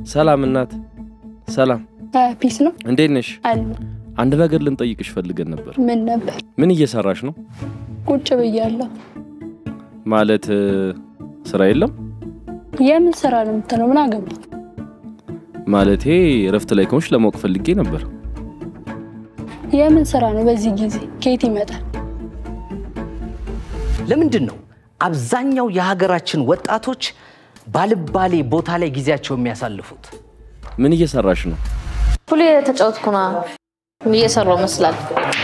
ሰላም እናት፣ ሰላም ፒስ ነው እንዴት ነሽ? አሉ። አንድ ነገር ልንጠይቅሽ ፈልገን ነበር። ምን ነበር? ምን እየሰራሽ ነው? ቁጭ ብያለሁ። ማለት እ፣ ስራ የለም የምን ስራ ነው የምትለው? ምን አገባ? ማለቴ እረፍት ላይ ከሆንሽ ለማወቅ ፈልጌ ነበር። የምን ስራ ነው በዚህ ጊዜ? ከየት ይመጣል? ለምንድን ነው አብዛኛው የሀገራችን ወጣቶች ባልባሌ ቦታ ላይ ጊዜያቸው የሚያሳልፉት? ምን እየሰራሽ ነው? ሁሌ ተጫወትኩ ና እየሰራው መስላል።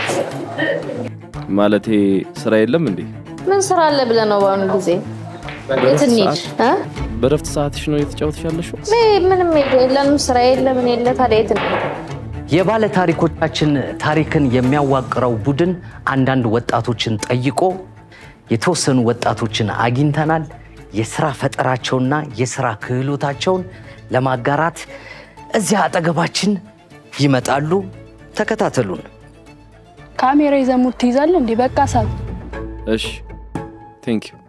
ማለቴ ስራ የለም እንዴ? ምን ስራ አለ ብለህ ነው በአሁኑ ጊዜ? የት እንሂድ? እ? በእረፍት ሰዓትሽ ነው የተጫወትሽ ያለሽው? እኔ ምንም የለንም ስራ የለ ምን የለ ታዲያ የት እንሂድ? የባለ ታሪኮቻችን ታሪክን የሚያዋቅረው ቡድን አንዳንድ ወጣቶችን ጠይቆ የተወሰኑ ወጣቶችን አግኝተናል። የስራ ፈጠራቸውና የስራ ክህሎታቸውን ለማጋራት እዚያ አጠገባችን ይመጣሉ። ተከታተሉን። ካሜራ ይዘህ ሙድ ትይዛለህ እንዴ? በቃ ሳብ እሺ፣ ቴንክ ዩ።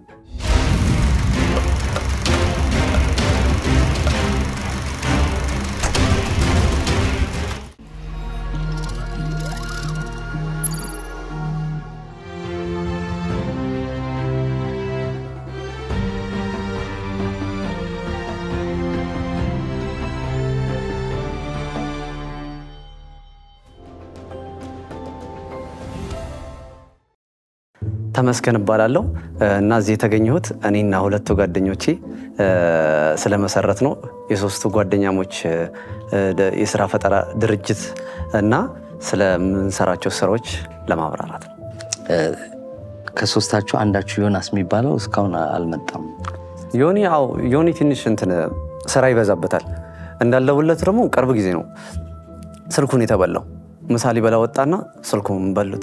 ተመስገን እባላለሁ እና እዚህ የተገኘሁት እኔና ሁለቱ ጓደኞቼ እ፣ ስለመሰረት ነው የሶስቱ ጓደኛሞች እ፣ ደ- የስራ ፈጠራ ድርጅት እና ስለምንሰራቸው ስራዎች ለማብራራት ነው። ከሶስታችሁ አንዳችሁ ዮናስ የሚባለው እስካሁን አልመጣም። ዮኒ አዎ ዮኒ ትንሽ እንትን ስራ ይበዛበታል። እንዳለውለት ደግሞ ቅርብ ጊዜ ነው ስልኩን የተበላው። ምሳ ሊበላ ወጣና ስልኩን በሉት።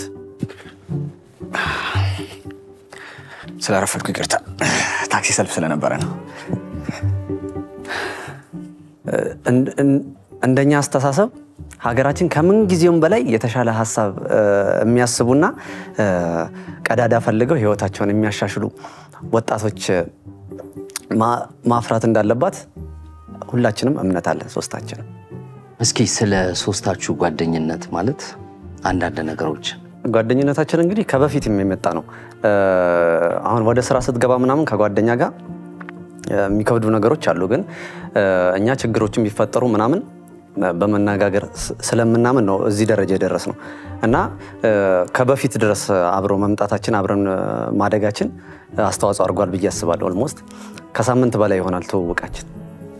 ስላረፈድኩ ይቅርታ። ታክሲ ሰልፍ ስለነበረ ነው። እን- እን- እንደኛ አስተሳሰብ ሀገራችን ከምን ጊዜውም በላይ የተሻለ ሀሳብ እ፣ የሚያስቡና እ፣ ቀዳዳ ፈልገው ህይወታቸውን የሚያሻሽሉ ወጣቶች ማ- ማፍራት እንዳለባት ሁላችንም እምነት አለን። ሶስታችንም እስኪ ስለ ሶስታችሁ ጓደኝነት ማለት አንዳንድ ነገሮች ጓደኝነታችን እንግዲህ ከበፊት የመጣ ነው። እ፣ አሁን ወደ ስራ ስትገባ ምናምን ከጓደኛ ጋር እ፣ የሚከብዱ ነገሮች አሉ። ግን እ፣ እኛ ችግሮችን ቢፈጠሩ ምናምን እ፣ በመነጋገር ስ- ስለምናምን ነው እዚህ ደረጃ የደረስ ነው እና እ፣ ከበፊት ድረስ አብሮ መምጣታችን አብረን እ፣ ማደጋችን አስተዋጽኦ አድርጓል ብዬ አስባለሁ። ኦልሞስት ከሳምንት በላይ ይሆናል ትውውቃችን።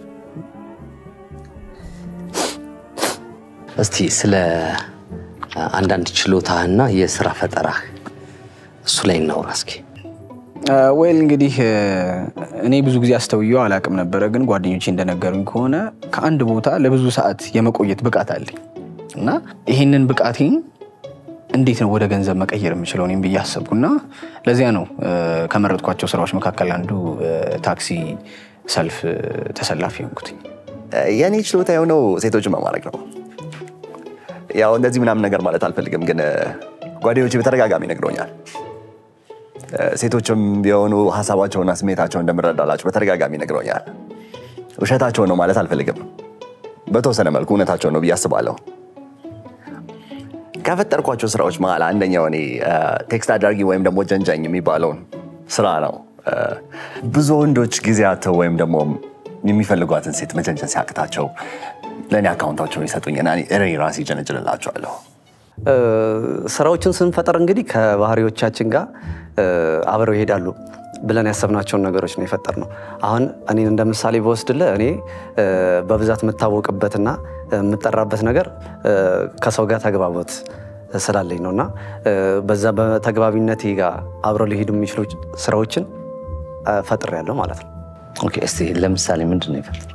እስቲ ስለ አንዳንድ ችሎታህና የስራ ፈጠራህ እሱ ላይ እናውራ እስኪ። ወይል እንግዲህ እ፣ እኔ ብዙ ጊዜ አስተውየው አላቅም ነበረ፣ ግን ጓደኞቼ እንደነገሩኝ ከሆነ ከአንድ ቦታ ለብዙ ሰዓት የመቆየት ብቃት አለኝ እና ይሄንን ብቃቴን እንዴት ነው ወደ ገንዘብ መቀየር የምችለው እኔም ብዬ አሰብኩና ለዚያ ነው እ፣ ከመረጥኳቸው ስራዎች መካከል አንዱ እ፣ ታክሲ ሰልፍ እ፣ ተሰላፊ ሆንኩትኝ። የእኔ ችሎታ የሆነው ሴቶችን መማረክ ነው። ያው እንደዚህ ምናምን ነገር ማለት አልፈልግም፣ ግን እ፣ ጓደኞቼ በተደጋጋሚ ነግሮኛል። እ፣ ሴቶችም ቢሆኑ ሀሳባቸውና ስሜታቸውን እንደምረዳላቸው በተደጋጋሚ ነግሮኛል። ውሸታቸውን ነው ማለት አልፈልግም፣ በተወሰነ መልኩ እውነታቸውን ነው ብዬ አስባለሁ። ከፈጠርኳቸው ስራዎች መሀል አንደኛው እኔ እ፣ ቴክስት አድራጊ ወይም ደግሞ ጀንጃኝ የሚባለውን ስራ ነው። እ፣ ብዙ ወንዶች ጊዜ አጥተው ወይም ደግሞ የሚፈልጓትን ሴት መጀንጀን ሲያቅታቸው ለእኔ አካውንታቸውን ይሰጡኝና እኔ እኔ ራሴ ጀነጅንላቸዋለሁ። እ፣ ስራዎችን ስንፈጠር እንግዲህ ከባህሪዎቻችን ጋር እ፣ አብረው ይሄዳሉ ብለን ያሰብናቸውን ነገሮች ነው የፈጠርነው። አሁን እኔን እንደ ምሳሌ በወስድልህ እኔ እ፣ በብዛት የምታወቅበትና የምጠራበት ነገር እ፣ ከሰው ጋር ተግባቦት ስላለኝ ነው እና እ፣ በዛ በተግባቢነቴ ጋር አብረው ሊሄዱ የሚችሉ ስራዎችን እ፣ ፈጥሬያለሁ ማለት ነው። ኦኬ፣ እስቲ ለምሳሌ ምንድን ነው የፈጠርከው?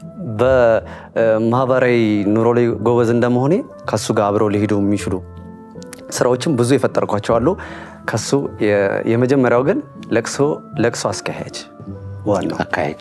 በማህበራዊ ኑሮ ላይ ጎበዝ እንደመሆኔ ከሱ ጋር አብረው ሊሄዱ የሚችሉ ስራዎችም ብዙ የፈጠርኳቸው አሉ። ከሱ የ- የመጀመሪያው ግን ለቅሶ ለቅሶ አስካሄጅ ዋናው አካሄጅ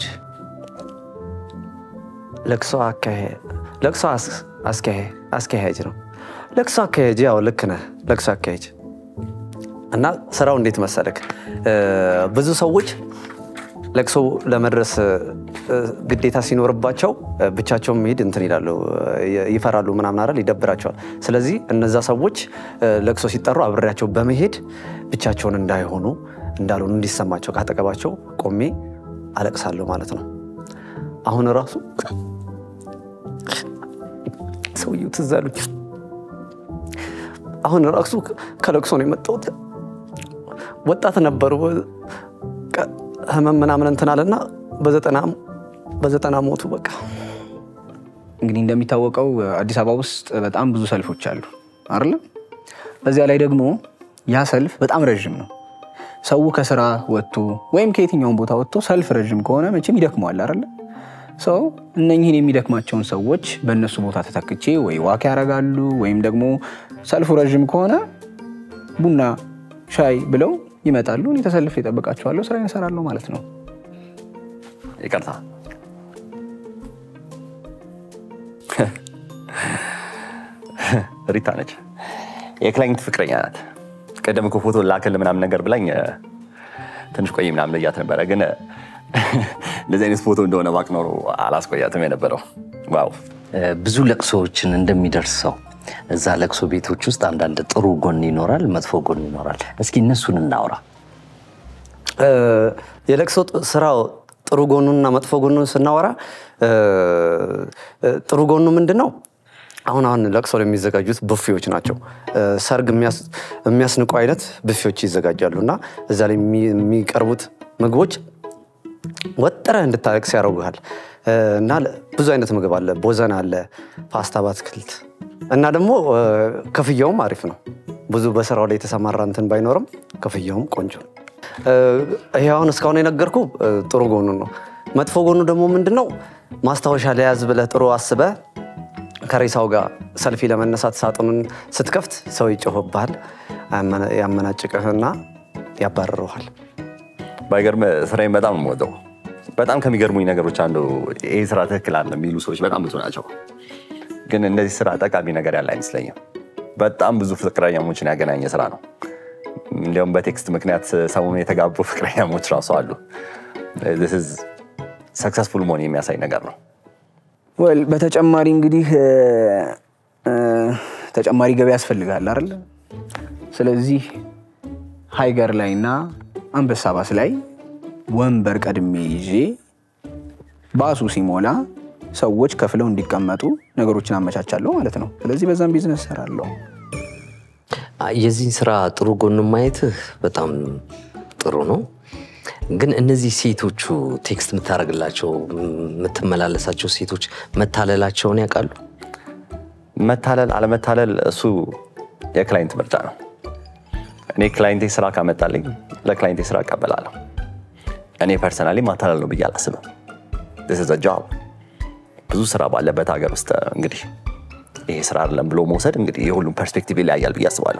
ለቅሶ አካሄ- ለቅሶ አስ- አስካሄ- አስካሄጅ ነው። ለቅሶ አካሄጅ ያው ልክ ነህ። ለቅሶ አካሄጅ እና ስራው እንዴት መሰለክ እ፣ ብዙ ሰዎች ለቅሶ ለመድረስ እ፣ ግዴታ ሲኖርባቸው እ፣ ብቻቸውን መሄድ እንትን ይላሉ እ፣ ይፈራሉ ምናምን አይደል ይደብራቸዋል። ስለዚህ እነዛ ሰዎች እ፣ ለቅሶ ሲጠሩ አብሬያቸው በመሄድ ብቻቸውን እንዳይሆኑ እንዳልሆኑ እንዲሰማቸው ካጠገባቸው ቆሜ አለቅሳለሁ ማለት ነው። አሁን ራሱ ሰውየው ትዝ አሉኝ። አሁን ራሱ ከለቅሶ ነው የመጣሁት። ወጣት ነበሩ። ቀ- ህመም ምናምን እንትን አለና በዘጠና በዘጠና ሞቱ። በቃ እንግዲህ እንደሚታወቀው አዲስ አበባ ውስጥ በጣም ብዙ ሰልፎች አሉ አይደለ? በዚያ ላይ ደግሞ ያ ሰልፍ በጣም ረዥም ነው። ሰው ከስራ ወጥቶ ወይም ከየትኛውም ቦታ ወጥቶ ሰልፍ ረዥም ከሆነ መቼም ይደክመዋል አይደለ? ሰው እነኝህን የሚደክማቸውን ሰዎች በእነሱ ቦታ ተተክቼ ወይ ዋክ ያደርጋሉ ወይም ደግሞ ሰልፉ ረዥም ከሆነ ቡና ሻይ ብለው ይመጣሉ። እኔ ተሰልፌ እጠብቃቸዋለሁ፣ ስራ እሰራለሁ ማለት ነው። ይቅርታ ሪታ ነች። የክላይንት ፍቅረኛ ናት። ቀደም እኮ ፎቶ ላክል ምናምን ነገር ብላኝ እ፣ ትንሽ ቆይ ምናምን ልያት ነበረ፣ ግን እ፣ እንደዚህ አይነት ፎቶ እንደሆነ ባቅ ኖሮ አላስቆያትም የነበረው። ዋው ብዙ ለቅሶዎችን እንደሚደርሰው እዛ ለቅሶ ቤቶች ውስጥ አንዳንድ ጥሩ ጎን ይኖራል፣ መጥፎ ጎን ይኖራል። እስኪ እነሱን እናውራ። እ፣ የለቅሶ ጥ- ስራው ጥሩ ጎኑንና መጥፎ ጎኑን ስናወራ እ፣ እ፣ ጥሩ ጎኑ ምንድን ነው? አሁን አሁን ለቅሶ ላይ የሚዘጋጁት ብፌዎች ናቸው። እ፣ ሰርግ የሚያስ- የሚያስንቁ አይነት ብፌዎች ይዘጋጃሉ እና እዛ ላይ የሚ- የሚቀርቡት ምግቦች ወጥረህ እንድታለቅስ ያደርጉሃል እ፣ እና ለ- ብዙ አይነት ምግብ አለ። ቦዘን አለ፣ ፓስታ በአትክልት እና ደግሞ እ፣ ክፍያውም አሪፍ ነው። ብዙ በስራው ላይ የተሰማራ እንትን ባይኖርም ክፍያውም ቆንጆ ነው። እ፣ ይሄ አሁን እስካሁን የነገርኩ እ፣ ጥሩ ጎኑ ነው። መጥፎ ጎኑ ደግሞ ምንድን ነው? ማስታወሻ ለያዝ ብለህ ጥሩ አስበህ ከሬሳው ጋር ሰልፊ ለመነሳት ሳጥኑን ስትከፍት ሰው ይጮህብሃል፣ ያመነ- ያመናጭቅህና ያባርረዋል። ባይገርም ስራዬን በጣም ነው የምወደው። በጣም ከሚገርሙኝ ነገሮች አንዱ ይህ ስራ ትክክል አለ የሚሉ ሰዎች በጣም ብዙ ናቸው። ግን እንደዚህ ስራ ጠቃሚ ነገር ያለ አይመስለኝም። በጣም ብዙ ፍቅረኛሞችን ያገናኘ ስራ ነው። እንዲያውም በቴክስት ምክንያት ሰሞኑን የተጋቡ ፍቅረኛሞች ራሱ አሉ። ሰክሰስፉል መሆን የሚያሳይ ነገር ነው። ወል በተጨማሪ እንግዲህ እ፣ እ፣ ተጨማሪ ገቢ ያስፈልጋል አይደል? ስለዚህ ሃይገር ላይ እና አንበሳ ባስ ላይ ወንበር ቀድሜ ይዤ ባሱ ሲሞላ ሰዎች ከፍለው እንዲቀመጡ ነገሮችን አመቻቻለሁ ማለት ነው። ስለዚህ በዛም ቢዝነስ እሰራለሁ። የዚህን ስራ ጥሩ ጎን ማየትህ በጣም ጥሩ ነው። ግን እነዚህ ሴቶቹ ቴክስት የምታደርግላቸው የምትመላለሳቸው ሴቶች መታለላቸውን ያውቃሉ? መታለል አለመታለል እሱ የክላይንት ምርጫ ነው። እኔ ክላይንቴ ስራ ካመጣልኝ ለክላይንቴ ስራ እቀበላለሁ። እኔ ፐርሰናሊ ማታለል ነው ብዬ አላስብም። This is a job። ብዙ ስራ ባለበት ሀገር ውስጥ እንግዲህ ይሄ ስራ አይደለም ብሎ መውሰድ እንግዲህ የሁሉም ፐርስፔክቲቭ ይለያያል ብዬ አስባለሁ።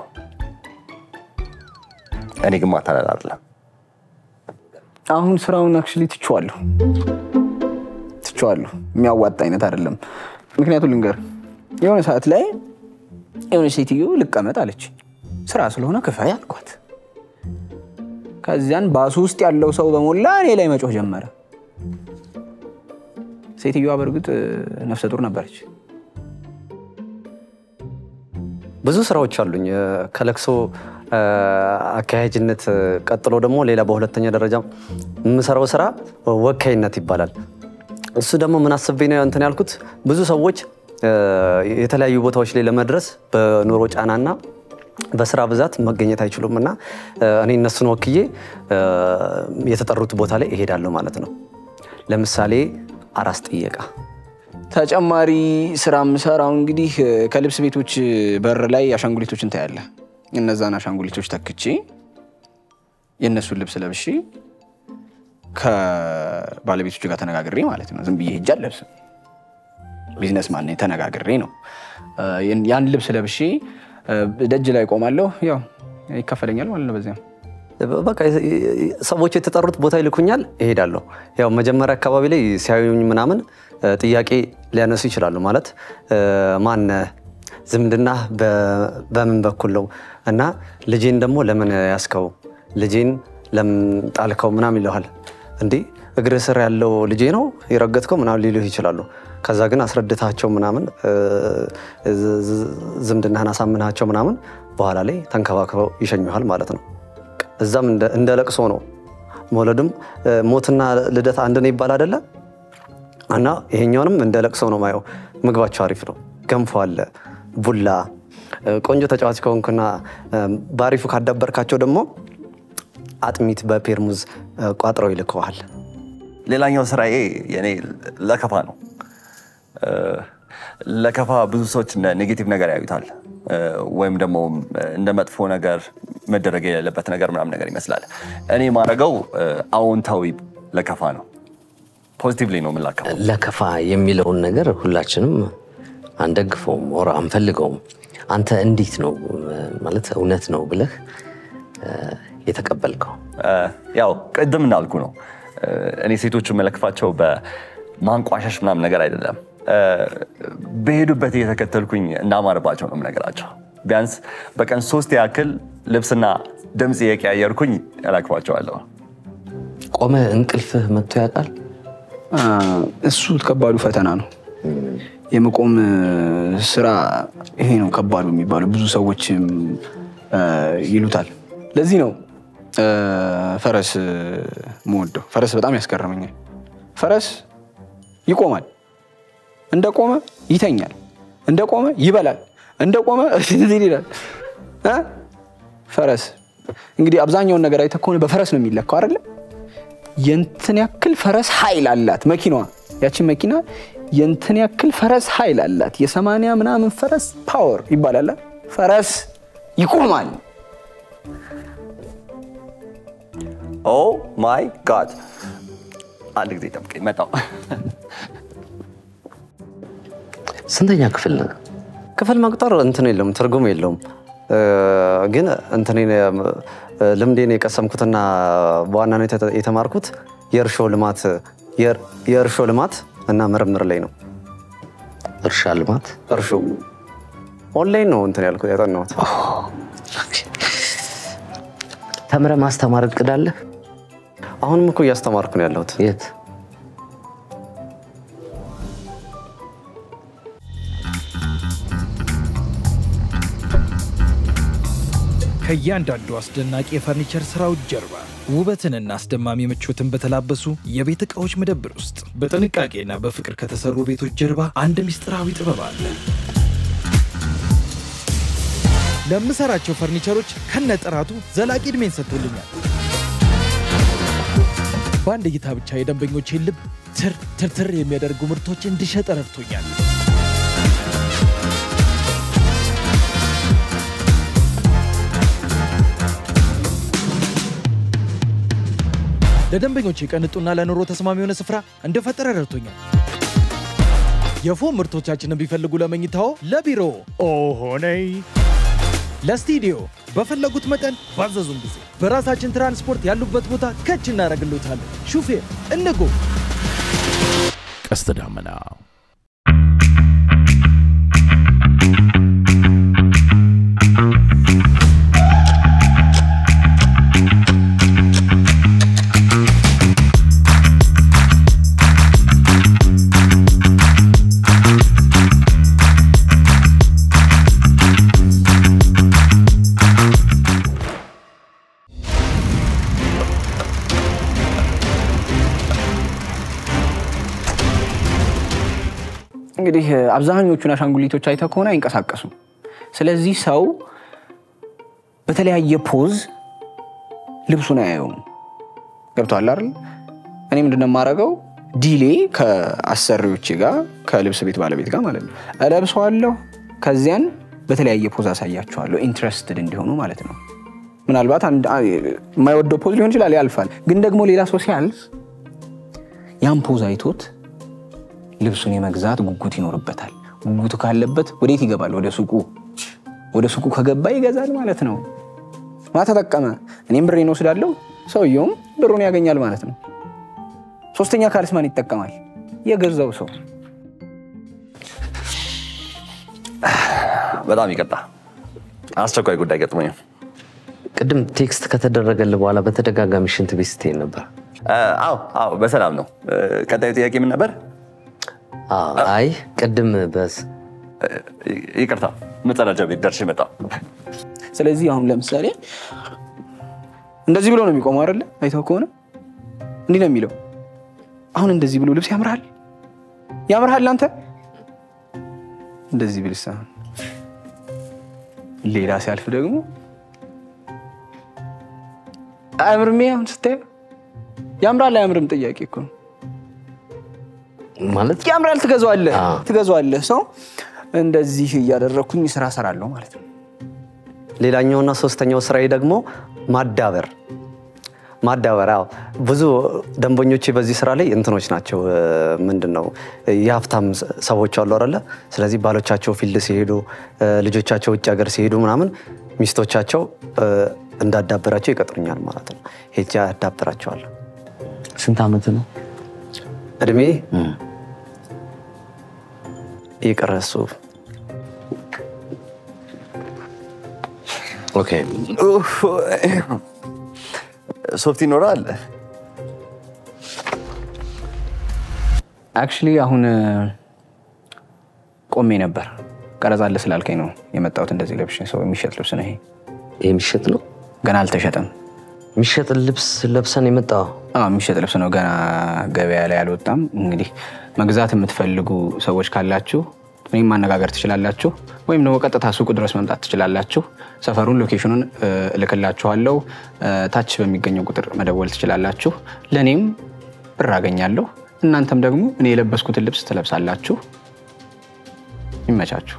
እኔ ግን ማታለል አይደለም። አሁን ስራውን አክቹዋሊ ትቼዋለሁ ትቼዋለሁ። የሚያዋጣ አይነት አይደለም። ምክንያቱም ልንገር፣ የሆነ ሰዓት ላይ የሆነ ሴትዮ ልቀመጥ አለች። ስራ ስለሆነ ክፈይ አልኳት። ከዚያን ባሱ ውስጥ ያለው ሰው በሞላ እኔ ላይ መጮህ ጀመረ። ሴትዮዋ በእርግጥ ነፍሰ ጡር ነበረች። ብዙ ስራዎች አሉኝ እ፣ ከለቅሶ እ፣ አካሄጅነት እ፣ ቀጥሎ ደግሞ ሌላ በሁለተኛ ደረጃ የምሰራው ስራ ወካይነት ይባላል። እሱ ደግሞ ምን አስቤ ነው እንትን ያልኩት ብዙ ሰዎች እ፣ የተለያዩ ቦታዎች ላይ ለመድረስ በኑሮ ጫናና በስራ ብዛት መገኘት አይችሉም እና እ፣ እኔ እነሱን ወክዬ እ፣ የተጠሩት ቦታ ላይ እሄዳለሁ ማለት ነው። ለምሳሌ አራስ ጥየቃ ተጨማሪ ስራ የምሰራው እንግዲህ እ፣ ከልብስ ቤቶች በር ላይ አሻንጉሊቶችን ታያለህ። እነዛን አሻንጉሊቶች ተክቼ የእነሱን ልብስ ለብሼ ከባለቤቶች ጋር ተነጋግሬ ማለት ነው። ዝም ብዬ ሄጄ አልለብስም። ቢዝነስ ማን ነኝ፣ ተነጋግሬ ነው እ፣ ያን ልብስ ለብሼ እ፣ ደጅ ላይ ቆማለሁ። ያው ይከፈለኛል ማለት ነው በዚያም በቃ ሰዎች የተጠሩት ቦታ ይልኩኛል፣ እሄዳለሁ። ያው መጀመሪያ አካባቢ ላይ ሲያዩኝ ምናምን እ፣ ጥያቄ ሊያነሱ ይችላሉ። ማለት እ፣ ማነህ? ዝምድና በ- በምን በኩል ነው? እና ልጄን ደግሞ ለምን ያስከው? ልጄን ለምን ጣልከው? ምናምን ይለዋል። እንዴ እግር ስር ያለው ልጄ ነው የረገጥከው ምናምን ሊሉህ ይችላሉ። ከዛ ግን አስረድታቸው ምናምን እ፣ ዝ- ዝ- ዝምድናህን አሳምናቸው ምናምን በኋላ ላይ ተንከባክበው ይሸኙሃል ማለት ነው። እዛም እንደ- እንደ ለቅሶ ነው። መውለድም እ፣ ሞትና ልደት አንድ ነው ይባል አይደለ? እና ይሄኛውንም እንደ ለቅሶ ነው ማየው። ምግባቸው አሪፍ ነው። ገንፎ አለ፣ ቡላ። እ፣ ቆንጆ ተጫዋች ከሆንክና እ፣ በአሪፉ ካዳበርካቸው ደግሞ አጥሚት በፔርሙዝ እ፣ ቋጥረው ይልከዋል። ሌላኛው ስራዬ የኔ ለከፋ ነው። እ፣ ለከፋ ብዙ ሰዎች እንደ ኔጌቲቭ ነገር ያዩታል እ፣ ወይም ደግሞ እንደ መጥፎ ነገር መደረግ የሌለበት ነገር ምናምን ነገር ይመስላል። እኔ ማድረገው አዎንታዊ ለከፋ ነው። ፖዚቲቭሊ ነው የምላከፈው። ለከፋ የሚለውን ነገር ሁላችንም አንደግፈውም ወር አንፈልገውም። አንተ እንዴት ነው ማለት እውነት ነው ብለህ እ፣ የተቀበልከው? እ፣ ያው ቅድም እንዳልኩ ነው እ፣ እኔ ሴቶቹ መለክፋቸው በማንቋሸሽ ምናምን ነገር አይደለም። እ፣ በሄዱበት እየተከተልኩኝ እንዳማርባቸው ነው የምነግራቸው። ቢያንስ በቀን ሶስት ያክል ልብስና ድምፅ እየቀያየርኩኝ እለክፋቸዋለሁ። ቆመ እንቅልፍህ መጥቶ ያውቃል? አ፣ እሱ ከባዱ ፈተና ነው። የመቆም እ፣ ስራ ይሄ ነው ከባዱ የሚባለው። ብዙ ሰዎችም እ፣ ይሉታል። ለዚህ ነው እ፣ ፈረስ መወደው። ፈረስ በጣም ያስገርመኛል። ፈረስ ይቆማል፣ እንደቆመ ይተኛል፣ እንደቆመ ይበላል፣ እንደቆመ እንትን ይላል እ? ፈረስ እንግዲህ አብዛኛውን ነገር አይተህ ከሆነ በፈረስ ነው የሚለካው አይደለ? የንትን ያክል ፈረስ ኃይል አላት መኪናዋ። ያችን መኪና የንትን ያክል ፈረስ ኃይል አላት። የሰማንያ ምናምን ፈረስ ፓወር ይባላል። ፈረስ ይቆማል። ኦ ማይ ጋድ! አንድ ጊዜ ጠብቀኝ፣ መጣሁ። ስንተኛ ክፍል ነህ? ክፍል መቁጠር እንትን የለውም ትርጉም የለውም። እ፣ ግን እንትኔን እ፣ ልምዴን የቀሰምኩትና በዋናነት የተ- የተማርኩት የእርሾ ልማት የር- የእርሾ ልማት እና ምርምር ላይ ነው። እርሻ ልማት እርሾ ኦንላይን ነው እንትን ያልኩት ያጠናሁት። ተምረህ ማስተማር እቅድ አለህ? አሁንም እኮ እያስተማርኩ ነው ያለሁት። የት? ከእያንዳንዱ አስደናቂ የፈርኒቸር ስራዎች ጀርባ ውበትንና አስደማሚ ምቾትን በተላበሱ የቤት ዕቃዎች መደብር ውስጥ በጥንቃቄና በፍቅር ከተሰሩ ቤቶች ጀርባ አንድ ምስጢራዊ ጥበብ አለ። ለምሰራቸው ፈርኒቸሮች ከነጥራቱ ዘላቂ ዕድሜን ሰጥቶልኛል። በአንድ እይታ ብቻ የደንበኞቼን ልብ ትር ትርትር የሚያደርጉ ምርቶች እንድሸጥ ረድቶኛል። ለደንበኞች ቅንጡና ለኑሮ ተስማሚ የሆነ ስፍራ እንደፈጠረ ረድቶኛል። የፎም ምርቶቻችንን ቢፈልጉ ለመኝታዎ፣ ለቢሮ ኦሆነይ ለስቱዲዮ በፈለጉት መጠን ባዘዙን ጊዜ በራሳችን ትራንስፖርት ያሉበት ቦታ ከች እናደርግሎታለን። ሹፌር እንጎ ቀስተ ደመና እንግዲህ አብዛኞቹን አሻንጉሊቶች አይተህ ከሆነ አይንቀሳቀሱም። ስለዚህ ሰው በተለያየ ፖዝ ልብሱን አያየውም። ገብቶሃል አይደል? እኔ ምንድነው የማደርገው? ዲሌ ከአሰሪዎቼ ጋር ከልብስ ቤት ባለቤት ጋር ማለት ነው እለብሰዋለሁ። ከዚያን በተለያየ ፖዝ አሳያቸዋለሁ፣ ኢንትረስትድ እንዲሆኑ ማለት ነው። ምናልባት አንድ- አ- የማይወደው ፖዝ ሊሆን ይችላል፣ ያልፋል። ግን ደግሞ ሌላ ሰው ሲያልፍ ያን ፖዝ አይቶት ልብሱን የመግዛት ጉጉት ይኖርበታል። ጉጉቱ ካለበት ወዴት ይገባል? ወደ ሱቁ። ወደ ሱቁ ከገባ ይገዛል ማለት ነው። ማ ተጠቀመ? እኔም ብሬን ወስዳለሁ፣ ሰውየውም ብሩን ያገኛል ማለት ነው። ሶስተኛ ካልስ ማን ይጠቀማል? የገዛው ሰው። በጣም ይቅርታ፣ አስቸኳይ ጉዳይ ገጥሞኝ ነው። ቅድም ቴክስት ከተደረገልህ በኋላ በተደጋጋሚ ሽንት ቤት ስትሄድ ነበር። አዎ አዎ፣ በሰላም ነው። ቀጣዩ ጥያቄ ምን ነበር? አዎ፣ አይ ቅድም በስ ይቅርታ መጸዳጃ ቤት ደርሼ መጣሁ። ስለዚህ አሁን ለምሳሌ እንደዚህ ብሎ ነው የሚቆመው አይደለ? አይተው ከሆነ እንዲህ ነው የሚለው። አሁን እንደዚህ ብሎ ልብስ ያምርሃል ያምርሃል አንተ እንደዚህ ብልስ አሁን ሌላ ሲያልፍ ደግሞ አያምርም። አሁን ስታየው ያምራል አያምርም ጥያቄ እኮ ነው። ማለት ያምራል ትገዛዋለህ አዎ። ትገዛዋለህ። ሰው እንደዚህ እያደረግኩኝ ስራ ሰራለሁ ማለት ነው። ሌላኛውና ሶስተኛው ስራዬ ደግሞ ማዳበር ማዳበር። አዎ ብዙ ደንበኞቼ በዚህ ስራ ላይ እንትኖች ናቸው። እ፣ ምንድን ነው የሀብታም ሰ- ሰዎች አሉ አይደለ? ስለዚህ ባሎቻቸው ፊልድ ሲሄዱ እ፣ ልጆቻቸው ውጭ ሀገር ሲሄዱ ምናምን ሚስቶቻቸው እ፣ እንዳዳበራቸው ይቀጥሩኛል ማለት ነው። ሄጄ አዳብራቸዋለሁ። ስንት ዓመት ነው? እድሜ ይቅር እሱ ኦኬ ኡፍ፣ ሶፍት ይኖራል። አክቹሊ አሁን እ፣ ቆሜ ነበር ቀረጻ አለ ስላልከኝ ነው የመጣሁት። እንደዚህ ለብሼ ሰው የሚሸጥ ልብስ ነው ይሄ። ይህ የሚሸጥ ነው? ገና አልተሸጠም። የሚሸጥ ልብስ ለብሰን የመጣው አዎ የሚሸጥ ልብስ ነው። ገና ገበያ ላይ አልወጣም። እንግዲህ መግዛት የምትፈልጉ ሰዎች ካላችሁ እኔም ማነጋገር ትችላላችሁ፣ ወይም ደግሞ ቀጥታ ሱቁ ድረስ መምጣት ትችላላችሁ። ሰፈሩን ሎኬሽኑን እ፣ እልክላችኋለሁ። እ፣ ታች በሚገኘው ቁጥር መደወል ትችላላችሁ። ለእኔም ብር አገኛለሁ፣ እናንተም ደግሞ እኔ የለበስኩትን ልብስ ትለብሳላችሁ። ይመቻችሁ።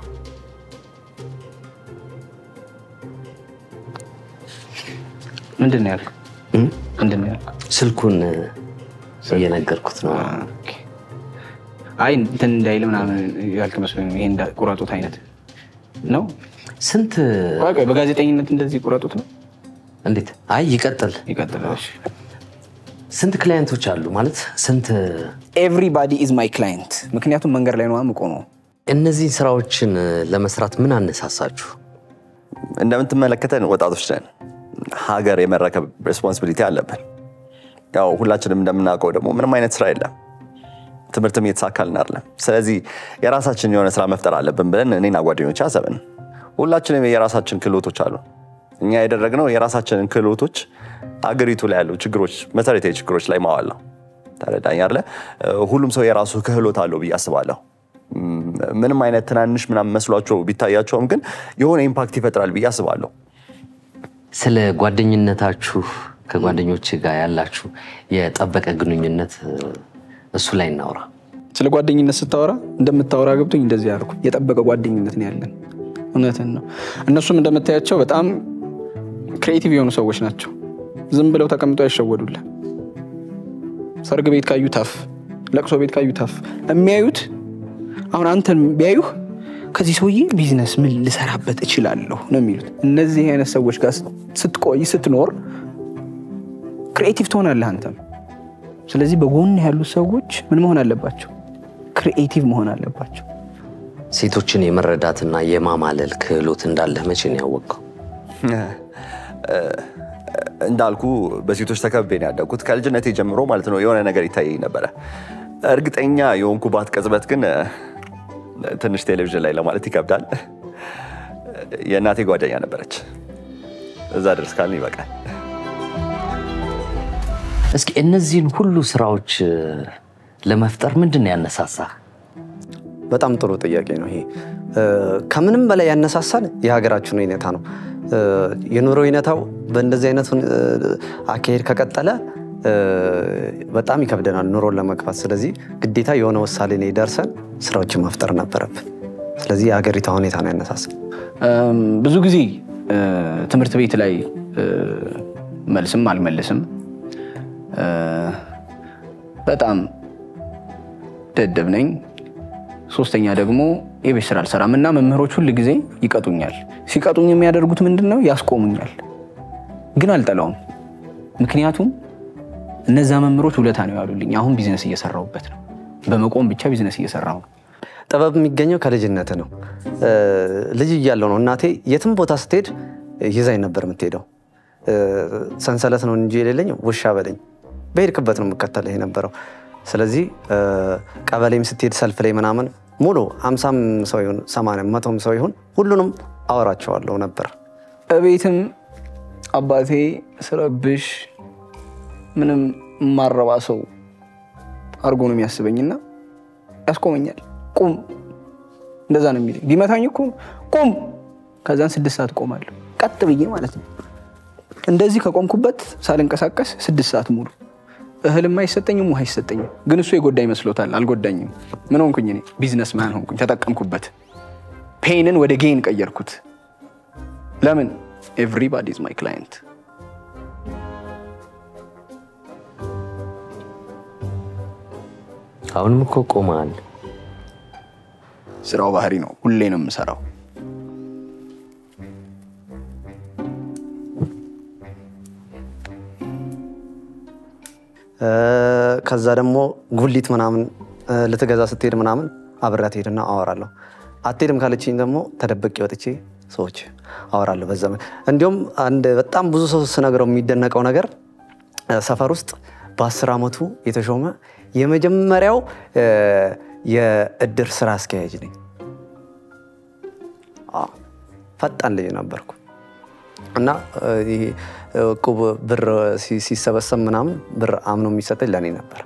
ምንድን ነው ያልከው? ምንድን ነው ያልከው? ስልኩን እየነገርኩት ነው። ኦኬ። አይ እንትን እንዳይል ምናምን ያልክ መስሎኝ ነው። ይሄ እንዳ- ቁረጡት አይነት ነው። ስንት ቆይ ቆይ፣ በጋዜጠኝነት እንደዚህ ቁረጡት ነው። እንዴት? አይ ይቀጥል። ይቀጥላል። ስንት ክላየንቶች አሉ ማለት ስንት? ኤቭሪባዲ ኢዝ ማይ ክላይንት። ምክንያቱም መንገድ ላይ ነው የምቆመው። እነዚህን ስራዎችን ለመስራት ምን አነሳሳችሁ? እንደምትመለከተን ወጣቶች ነን። ሀገር የመረከብ ሬስፖንሲቢሊቲ አለብን። ያው ሁላችንም እንደምናውቀው ደግሞ ምንም አይነት ስራ የለም፣ ትምህርትም እየተሳካልን አይደለም። ስለዚህ የራሳችን የሆነ ስራ መፍጠር አለብን ብለን እኔና ጓደኞች አሰብን። ሁላችንም የራሳችን ክህሎቶች አሉ። እኛ ያደረግነው የራሳችንን ክህሎቶች አገሪቱ ላይ ያሉ ችግሮች፣ መሰረታዊ ችግሮች ላይ ማዋል ነው። ተረዳኝ አይደለ? ሁሉም ሰው የራሱ ክህሎት አለው ብዬ አስባለሁ። ም- ምንም አይነት ትናንሽ ምናምን መስሏቸው ቢታያቸውም ግን የሆነ ኢምፓክት ይፈጥራል ብዬ አስባለሁ። ስለ ጓደኝነታችሁ ከጓደኞች ጋር ያላችሁ የጠበቀ ግንኙነት እሱ ላይ እናውራ። ስለ ጓደኝነት ስታወራ እንደምታወራ ገብቶኝ እንደዚህ ያልኩ የጠበቀ ጓደኝነት ነው ያለን። እውነትን ነው። እነሱም እንደምታያቸው በጣም ክሬቲቭ የሆኑ ሰዎች ናቸው። ዝም ብለው ተቀምጠው አይሸወዱልህ። ሰርግ ቤት ካዩ ታፍ፣ ለቅሶ ቤት ካዩ ታፍ የሚያዩት አሁን አንተን ቢያዩህ ከዚህ ሰውዬ ቢዝነስ ምን ልሰራበት እችላለሁ ነው የሚሉት። እነዚህ አይነት ሰዎች ጋር ስትቆይ ስትኖር ክሬቲቭ ትሆናለህ አንተም። ስለዚህ በጎን ያሉት ሰዎች ምን መሆን አለባቸው? ክሪኤቲቭ መሆን አለባቸው። ሴቶችን የመረዳትና የማማለል ክህሎት እንዳለህ መቼ ነው ያወቅኸው? እንዳልኩ በሴቶች ተከብቤ ነው ያደግኩት። ከልጅነቴ ጀምሮ ማለት ነው የሆነ ነገር ይታየኝ ነበረ። እርግጠኛ የሆንኩባት ቅጽበት ግን ትንሽ ቴሌቪዥን ላይ ለማለት ይከብዳል። የእናቴ ጓደኛ ነበረች። እዛ ድረስ ካልን ይበቃል። እስኪ እነዚህን ሁሉ ስራዎች ለመፍጠር ምንድን ነው ያነሳሳህ? በጣም ጥሩ ጥያቄ ነው ይሄ። እ፣ ከምንም በላይ ያነሳሳን የሀገራችን ሁኔታ ነው። እ፣ የኑሮ ሁኔታው በእንደዚህ አይነት ሁን- እ፣ አካሄድ ከቀጠለ እ፣ በጣም ይከብደናል ኑሮን ለመግፋት። ስለዚህ ግዴታ የሆነ ውሳኔ ላይ ደርሰን ስራዎችን መፍጠር ነበረብን። ስለዚህ የሀገሪቷ ሁኔታ ነው ያነሳሳን። እም፣ ብዙ ጊዜ እ፣ ትምህርት ቤት ላይ እ፣ መልስም አልመልስም እ፣ በጣም ደደብ ነኝ። ሶስተኛ ደግሞ የቤት ስራ አልሰራም እና መምህሮች ሁል ጊዜ ይቀጡኛል። ሲቀጡኝ የሚያደርጉት ምንድን ነው? ያስቆሙኛል። ግን አልጠላውም። ምክንያቱም እነዛ መምህሮች ውለታ ነው ያሉልኝ። አሁን ቢዝነስ እየሰራሁበት ነው። በመቆም ብቻ ቢዝነስ እየሰራሁ ነው። ጥበብ የሚገኘው ከልጅነት ነው። እ፣ ልጅ እያለሁ ነው እናቴ የትም ቦታ ስትሄድ ይዛኝ ነበር የምትሄደው። እ፣ ሰንሰለት ነው እንጂ የሌለኝ ውሻ በለኝ በሄድክበት ነው የምከተልህ የነበረው። ስለዚህ እ፣ ቀበሌም ስትሄድ ሰልፍ ላይ ምናምን ሙሉ ሀምሳም ሰው ይሁን ሰማንያም መቶም ሰው ይሁን ሁሉንም አወራቸዋለሁ ነበር። እቤትም አባቴ ስረብሽ ምንም የማረባ ሰው አድርጎ ነው የሚያስበኝና ያስቆመኛል። ቁም፣ እንደዛ ነው የሚለኝ። ቢመታኝ እኮ ቁም፣ ከዛን ስድስት ሰዓት ቆማለሁ፣ ቀጥ ብዬ ማለት ነው። እንደዚህ ከቆምኩበት ሳልንቀሳቀስ ስድስት ሰዓት ሙሉ እህልም አይሰጠኝም፣ ውሃ አይሰጠኝም። ግን እሱ የጎዳ ይመስሎታል። አልጎዳኝም። ምን ሆንኩኝ እኔ? ቢዝነስ ማን ሆንኩኝ። ተጠቀምኩበት። ፔንን ወደ ጌን ቀየርኩት። ለምን? ኤቭሪባዲ ኢዝ ማይ ክላይንት። አሁንም እኮ ቆመሃል። ስራው ባህሪ ነው። ሁሌ ነው የምሰራው። እ፣ ከዛ ደግሞ ጉሊት ምናምን እ፣ ልትገዛ ስትሄድ ምናምን አብሬያት ሄድና አወራለሁ። አትሄድም ካለችኝ ደግሞ ተደብቄ ወጥቼ ሰዎች አወራለሁ። በዛ እንዲሁም አንድ በጣም ብዙ ሰው ስነግረው የሚደነቀው ነገር እ፣ ሰፈር ውስጥ በአስር ዓመቱ የተሾመ የመጀመሪያው እ፣ የእድር ስራ አስኪያጅ ነኝ። አዎ፣ ፈጣን ልጅ ነበርኩ እና እ፣ ይሄ እቁብ ብር ሲ- ሲሰበሰብ ምናምን ብር አምኖ የሚሰጠኝ ለእኔ ነበር።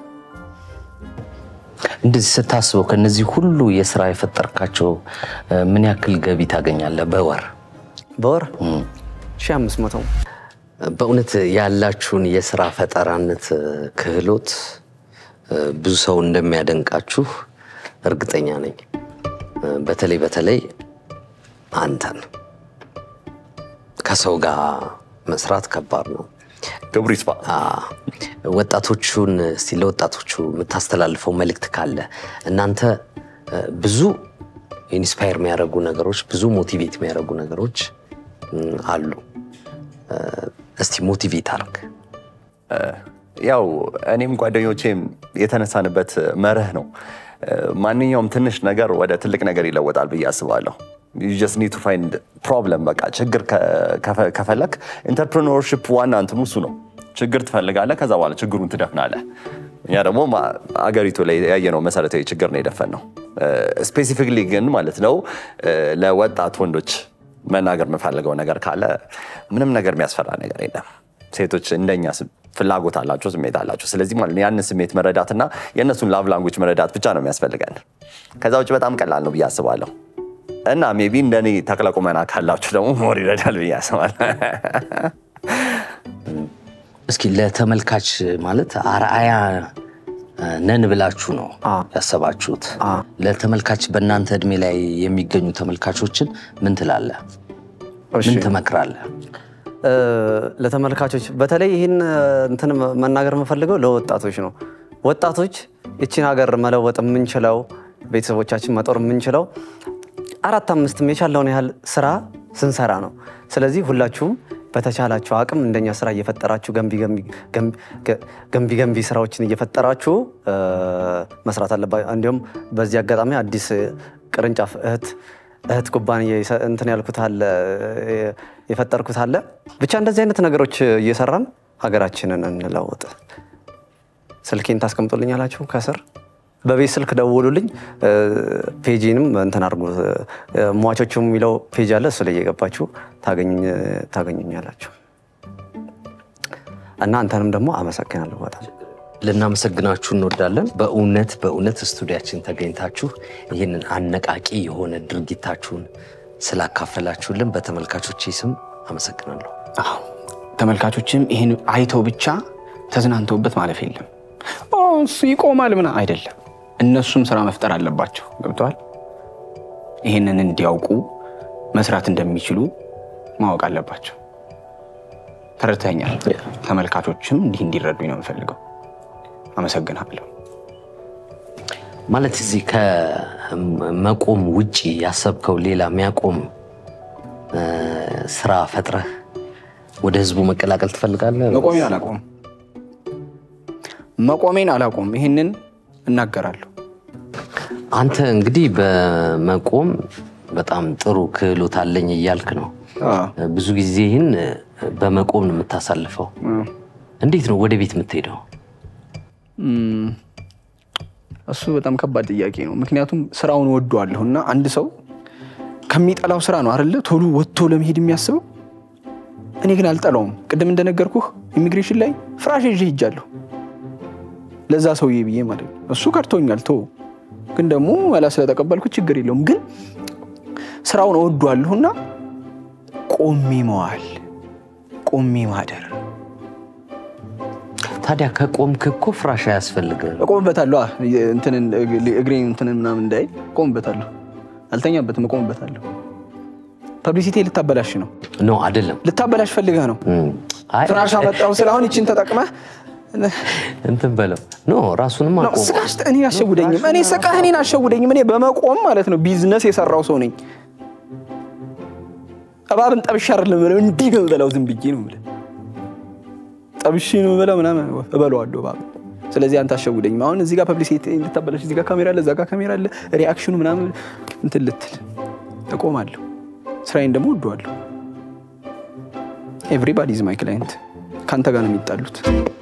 እንደዚህ ስታስበው ከነዚህ ሁሉ የስራ የፈጠርካቸው እ፣ ምን ያክል ገቢ ታገኛለህ በወር? በወር ሺህ አምስት መቶ በእውነት ያላችሁን የስራ ፈጠራነት እ፣ ክህሎት እ፣ ብዙ ሰው እንደሚያደንቃችሁ እርግጠኛ ነኝ። እ፣ በተለይ በተለይ አንተን ከሰው ጋር መስራት ከባድ ነው። ክብሩ ይስፋ። አ፣ ወጣቶቹን እስቲ ለወጣቶቹ የምታስተላልፈው መልእክት ካለ እናንተ እ፣ ብዙ ኢንስፓየር የሚያደርጉ ነገሮች ብዙ ሞቲቬት የሚያደርጉ ነገሮች እም፣ አሉ። እ፣ እስቲ ሞቲቬት አርግ። ያው እኔም ጓደኞቼም የተነሳንበት መርህ ነው። ማንኛውም ትንሽ ነገር ወደ ትልቅ ነገር ይለወጣል ብዬ አስባለሁ። You just need to find problem በቃ ችግር ከ- ከፈ- ከፈለክ ኢንተርፕሪነርሺፕ ዋና እንትኑ እሱ ነው። ችግር ትፈልጋለህ፣ ከዛ በኋላ ችግሩን ትደፍናለህ። እኛ ደግሞ ማ- አገሪቱ ላይ ያየነው መሰረታዊ ችግር ነው የደፈን ነው። ስፔሲፊክሊ ግን ማለት ነው እ፣ ለወጣት ወንዶች መናገር የምፈልገው ነገር ካለ ምንም ነገር የሚያስፈራ ነገር የለም። ሴቶች እንደኛ ስ- ፍላጎት አላቸው፣ ስሜት አላቸው። ስለዚህ ማለት ነው ያንን ስሜት መረዳትና የእነሱን ላቭ ላንጉጅ መረዳት ብቻ ነው የሚያስፈልገን። ከዛ ውጭ በጣም ቀላል ነው ብዬ አስባለሁ። እና ሜቢ እንደኔ ተክለ ቁመና ካላችሁ ደግሞ ሞር ይረዳል ብዬ አስባለሁ። እስኪ ለተመልካች ማለት አርአያ እ፣ ነን ብላችሁ ነው ያሰባችሁት። ለተመልካች በእናንተ እድሜ ላይ የሚገኙ ተመልካቾችን ምን ትላለህ? ምን ትመክራለህ? እ፣ ለተመልካቾች በተለይ ይህን እ፣ እንትን መናገር የምፈልገው ለወጣቶች ነው። ወጣቶች ይችን ሀገር መለወጥ የምንችለው ቤተሰቦቻችን መጦር የምንችለው አራት አምስትም የቻለውን ያህል ስራ ስንሰራ ነው። ስለዚህ ሁላችሁም በተቻላችሁ አቅም እንደኛ ስራ እየፈጠራችሁ ገንቢ ገንቢ- ገንቢ- ገ- ገንቢ ገንቢ ስራዎችን እየፈጠራችሁ እ፣ መስራት አለባችሁ። እንዲሁም በዚህ አጋጣሚ አዲስ ቅርንጫፍ እህት እህት ኩባንያ የሰ- እንትን ያልኩት አለ እ፣ የፈጠርኩት አለ። ብቻ እንደዚህ አይነት ነገሮች እየሰራን ሀገራችንን እንለውጥ። ስልኬን ታስቀምጡልኛላችሁ ከስር በቤት ስልክ ደውሉልኝ። እ፣ ፔጂንም እንትን አድርጉ። እ፣ ሟቾቹ የሚለው ፔጅ አለ እሱ ላይ እየገባችሁ ታገኙኝ- ታገኙኛላችሁ። እና አንተንም ደግሞ አመሰግናለሁ በጣም ልናመሰግናችሁ እንወዳለን። በእውነት በእውነት ስቱዲያችን ተገኝታችሁ ይህንን አነቃቂ የሆነ ድርጊታችሁን ስላካፈላችሁልን በተመልካቾቼ ስም አመሰግናለሁ። አዎ ተመልካቾችም ይህን አይተው ብቻ ተዝናንተውበት ማለፍ የለም። ኦ እሱ ይቆማል ምና አይደለም። እነሱም ስራ መፍጠር አለባቸው። ገብተዋል። ይህንን እንዲያውቁ መስራት እንደሚችሉ ማወቅ አለባቸው። ተረድተኛል። ተመልካቾችም እንዲህ እንዲረዱኝ ነው የምፈልገው። አመሰግናለሁ። ማለት እዚህ ከመቆም ውጪ ያሰብከው ሌላ የሚያቆም እ፣ ስራ ፈጥረህ ወደ ህዝቡ መቀላቀል ትፈልጋለህ? መቆሜን አላቆም መቆሜን አላቆም። ይህንን እናገራለሁ። አንተ እንግዲህ በመቆም በጣም ጥሩ ክህሎት አለኝ እያልክ ነው። አዎ። ብዙ ጊዜህን በመቆም ነው የምታሳልፈው። እንዴት ነው ወደ ቤት የምትሄደው? እም፣ እሱ በጣም ከባድ ጥያቄ ነው። ምክንያቱም ስራውን ወደዋለሁ እና አንድ ሰው ከሚጠላው ስራ ነው አይደለ ቶሎ ወጥቶ ለመሄድ የሚያስበው። እኔ ግን አልጠላውም። ቅድም እንደነገርኩህ ኢሚግሬሽን ላይ ፍራሽ ይዤ ሄጃለሁ ለዛ ሰውዬ ብዬ ማለት ነው። እሱ ከርቶኛል ቶ ግን ደግሞ መላ ስለተቀበልኩት ችግር የለውም። ግን ስራውን እወደዋለሁና ቆሜ መዋል፣ ቆሜ ማደር ታዲያ ከቆምክ እኮ ፍራሽ አያስፈልግም። እቆምበታለሁ። አ፣ እንትንን እግሬን እንትንን ምናምን እንዳይ እቆምበታለሁ። አልተኛበትም፣ እቆምበታለሁ። ፐብሊሲቲ ልታበላሽ ነው፣ ኖ አይደለም። ልታበላሽ ፈልገህ ነው። እም፣ አይ፣ ፍራሽ አመጣሁ ስለ አሁን ይችን ተጠቅመህ እንትን በለው ኖ ራሱንም ነው። አቆመ። ስቃሽ እኔን አሸውደኝም። እኔ ስቃህ እኔን አሸውደኝም። እኔ በመቆም ማለት ነው ቢዝነስ የሰራው ሰው ነኝ። እባብን ጠብሼ አይደለም የምለው፣ እንዲህ ነው የምበላው። ዝም ብዬ ነው የምልህ። ጠብሼ ነው የምበላው ምናምን እበላዋለሁ እባብን። ስለዚህ አንተ አሸውደኝም። አሁን እዚህ ጋር ፐብሊሲቲ ልታበላሽ፣ እዚህ ጋር ካሜራ አለ፣ እዛ ጋር ካሜራ አለ፣ ሪአክሽኑ ምናምን እንትን ልትል እቆማለሁ። ስራዬን ደግሞ ወደዋለሁ። ኤቭሪባዲ ኢዝ ማይ ክላይንት። ከአንተ ጋር ነው የሚጣሉት።